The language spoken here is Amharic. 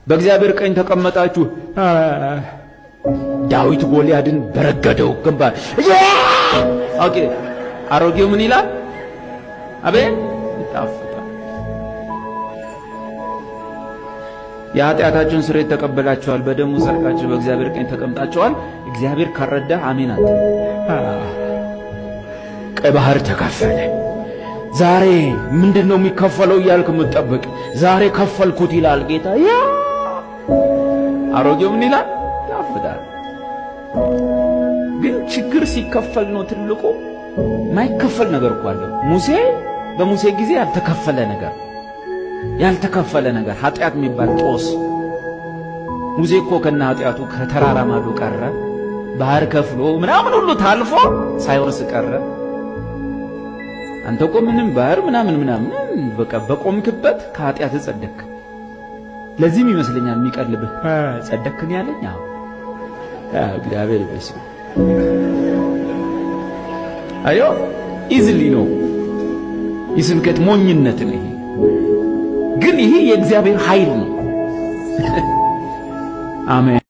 በእግዚአብሔር ቀኝ ተቀመጣችሁ። ዳዊት ጎልያድን በረገደው ግንባር። ኦኬ አሮጌው ምን ይላል? አቤት ይጣፍጣል። የኃጢአታችሁን ስርየት ተቀበላችኋል፣ በደሙ ጸድቃችሁ በእግዚአብሔር ቀኝ ተቀምጣችኋል። እግዚአብሔር ካረዳህ አሜን አት ቀይ ባህር ተከፈለ። ዛሬ ምንድን ነው የሚከፈለው እያልክ የምትጠብቅ ዛሬ ከፈልኩት ይላል ጌታ። ያ አሮጌው ምን ይላል? ያፍዳል። ግን ችግር ሲከፈል ነው ትልቁ። ማይከፈል ነገር እኮ አለ። ሙሴ በሙሴ ጊዜ ያልተከፈለ ነገር ያልተከፈለ ነገር ኃጢአት የሚባል ጦስ። ሙሴ እኮ ከነ ኃጢአቱ ከተራራ ማዶ ቀረ። ባህር ከፍሎ ምናምን ሁሉ ታልፎ ሳይወርስ ቀረ። አንተ እኮ ምንም ባህር ምናምን ምናምን በቃ በቆምክበት ከኃጢአት ጸደክ። ለዚህም ይመስለኛል የሚቀልብህ ጸደክን ያለኝ። አዎ እግዚአብሔር ይመስገን። አዮ ኢዝሊ ነው የስብከት ሞኝነት ነው ይሄ። ግን ይሄ የእግዚአብሔር ኃይል ነው። አሜን።